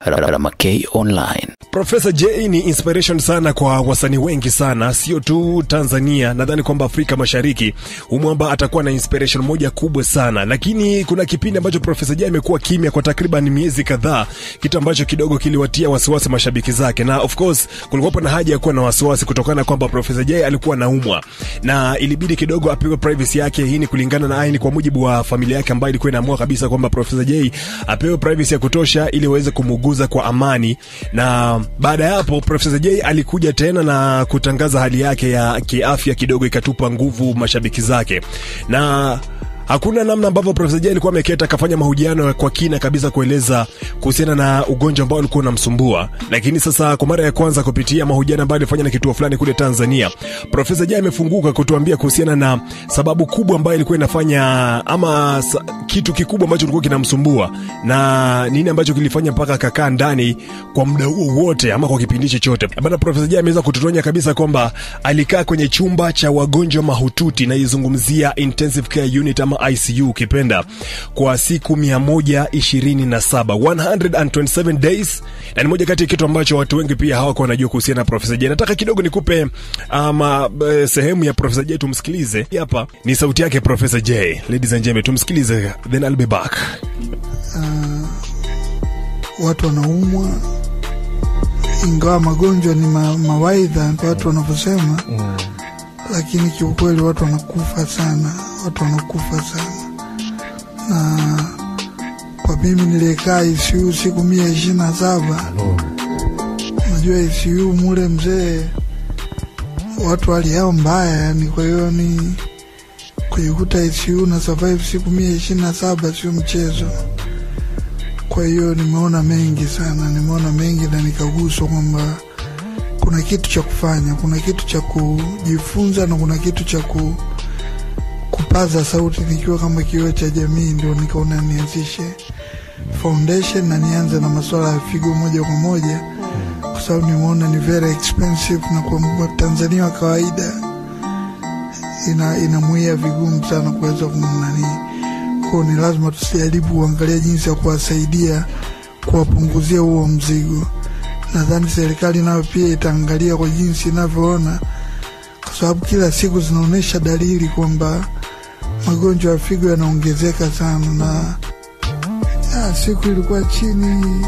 Ramakei Online. Profesa J ni inspiration sana kwa wasanii wengi sana, sio tu Tanzania. Nadhani kwamba Afrika Mashariki umwamba atakuwa na inspiration moja kubwa sana, lakini kuna kipindi ambacho Profesa J amekuwa kimya kwa takriban miezi kadhaa, kitu ambacho kidogo kiliwatia wasiwasi mashabiki zake, na of course kulikuwa na haja ya kuwa na wasiwasi kutokana na kwamba Profesa J alikuwa naumwa na ilibidi kidogo apewe privacy yake. Hii ni kulingana na aini, kwa mujibu wa familia yake ambayo ilikuwa inaamua kabisa kwamba Profesa J apewe privacy ya kutosha ili waweze kumuguza kwa amani. Na baada ya hapo Profesa J alikuja tena na kutangaza hali yake ya kiafya, kidogo ikatupa nguvu mashabiki zake na hakuna namna ambavyo Profesa J alikuwa ameketa akafanya mahojiano kwa kina kabisa kueleza kuhusiana na ugonjwa ambao ulikuwa unamsumbua, lakini sasa kwa mara ya kwanza kupitia mahojiano ambayo alifanya na kituo fulani kule Tanzania, Profesa J amefunguka kutuambia kuhusiana na sababu kubwa ambayo ilikuwa inafanya ama sa, kitu kikubwa ambacho kilikuwa kinamsumbua na nini ambacho kilifanya mpaka akakaa ndani kwa muda huo wote ama kwa kipindi chochote. Bana, Profesa J ameweza kututonya kabisa kwamba alikaa kwenye chumba cha wagonjwa mahututi, naizungumzia intensive care unit ama ICU ukipenda kwa siku 127 127 days, na ni moja kati ya kitu ambacho watu wengi pia hawako wanajua kuhusiana na Profesa J. Nataka kidogo nikupe ama um, sehemu ya Profesa J, tumsikilize. Hapa ni sauti yake Profesa J, ladies and gentlemen, tumsikilize, then I'll be back. Uh, watu wanaumwa, ingawa magonjwa ni ma, mawaidha watu wanavyosema mm. Lakini kiukweli watu wanakufa sana, watu wanakufa sana. Na kwa mimi niliyekaa ICU siku mia ishirini na saba najua ICU mule mzee, watu hali yao mbaya yani. Kwa hiyo ni kujikuta ICU na survive siku mia ishirini na saba sio mchezo. Kwa hiyo nimeona mengi sana, nimeona mengi na nikaguswa kwamba kuna kitu cha kufanya, kuna kitu cha kujifunza na kuna kitu cha ku, kupaza sauti nikiwa kama kioo cha jamii. Ndio nikaona nianzishe foundation na nianze na masuala ya figo moja kwa moja, kwa sababu nimeona ni very expensive na kwa Tanzania wa kawaida ina inamuia vigumu sana kuweza kumnanii kwao. Ni lazima tusijaribu kuangalia jinsi ya kuwasaidia kuwapunguzia huo mzigo nadhani serikali nayo pia itaangalia kwa jinsi inavyoona, kwa sababu kila siku zinaonyesha dalili kwamba magonjwa ya figo yanaongezeka sana, na ya, siku ilikuwa chini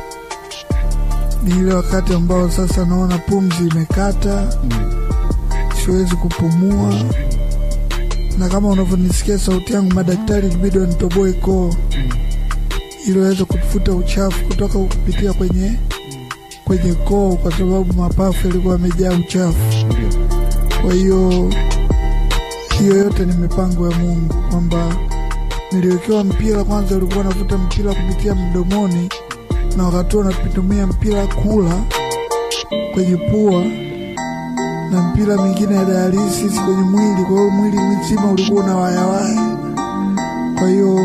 ni ile wakati ambao sasa naona pumzi imekata, siwezi kupumua, na kama unavyonisikia sauti yangu, madaktari ilibidi wanitoboe koo ili waweze kufuta uchafu kutoka kupitia kwenye kwenye koo kwa sababu mapafu yalikuwa yamejaa uchafu. Kwa hiyo hiyo yote ni mipango ya Mungu, kwamba niliwekewa mpira kwanza, ulikuwa navuta mpira kupitia mdomoni, na wakati huo natumia mpira kula kwenye pua na mpira mingine ya dialysis kwenye mwili. Kwa hiyo mwili mzima ulikuwa na wayawaya. Kwa hiyo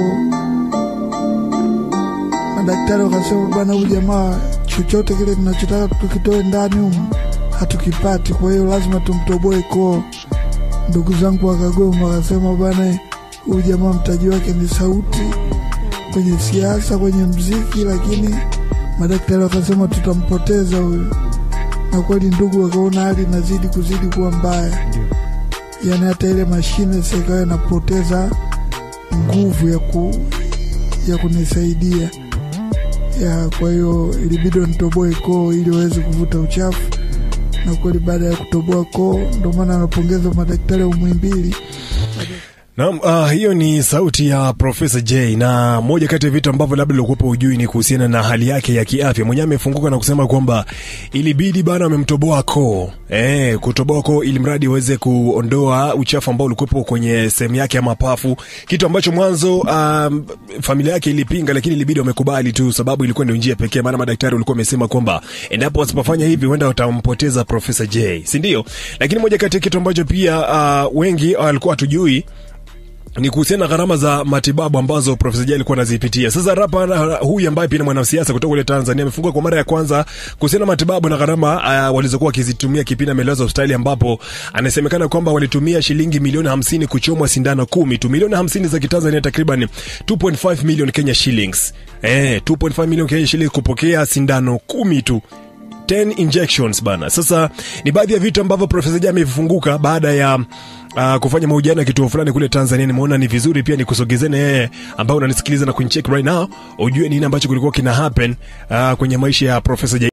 madaktari wakasema, bwana, huyu jamaa chochote kile tunachotaka tukitoe ndani humu hatukipati, kwa hiyo lazima tumtoboe koo. Ndugu zangu wakagoma, wakasema bana, huyu jamaa mtaji wake ni sauti kwenye siasa, kwenye mziki, lakini madaktari wakasema tutampoteza huyu. Na kweli ndugu wakaona hali inazidi kuzidi kuwa mbaya, yaani hata ile mashine sasa ikawa inapoteza nguvu ya, ku, ya kunisaidia ya kwa hiyo ilibidi nitoboe koo ili waweze kuvuta uchafu, na kweli baada ya kutoboa koo, ndio maana anapongeza madaktari wa Muhimbili. Naam, uh, hiyo ni sauti ya Profesa J na moja kati ya vitu ambavyo labda ulikuwa ujui ni kuhusiana na hali yake ya kiafya. Mwenyewe amefunguka na kusema kwamba ilibidi bana wamemtoboa koo. Eh, kutoboa koo ili mradi aweze kuondoa uchafu ambao ulikuwa kwenye sehemu yake ya mapafu, kitu ambacho mwanzo um, familia yake ilipinga, lakini ilibidi wamekubali tu, sababu ilikuwa ndio njia pekee, maana madaktari walikuwa wamesema kwamba endapo wasipofanya hivi huenda watampoteza Profesa J, si ndio? Lakini moja kati ya kitu ambacho pia uh, wengi walikuwa hatujui ni kuhusiana na gharama za matibabu ambazo Profesa Jay alikuwa anazipitia. Sasa rapa na- huyu ambaye pia ni mwanasiasa kutoka kule Tanzania amefungua kwa mara ya kwanza kuhusiana na matibabu na gharama uh, walizokuwa wakizitumia kipindi amelazwa hospitali, ambapo anasemekana kwamba walitumia shilingi milioni hamsini kuchomwa sindano kumi tu, milioni hamsini za Kitanzania takriban 2.5 million Kenya shillings. Eh, 2.5 million Kenya shillings kupokea sindano kumi tu 10 injections bana. Sasa ni baadhi ya vitu ambavyo Profesa Jay amevifunguka baada ya uh, kufanya mahojiano ya kituo fulani kule Tanzania. Nimeona ni vizuri pia nikusogezene yeye ambao unanisikiliza na kunicheck right now, ujue nini ambacho kulikuwa kina happen uh, kwenye maisha ya Profesa Jay.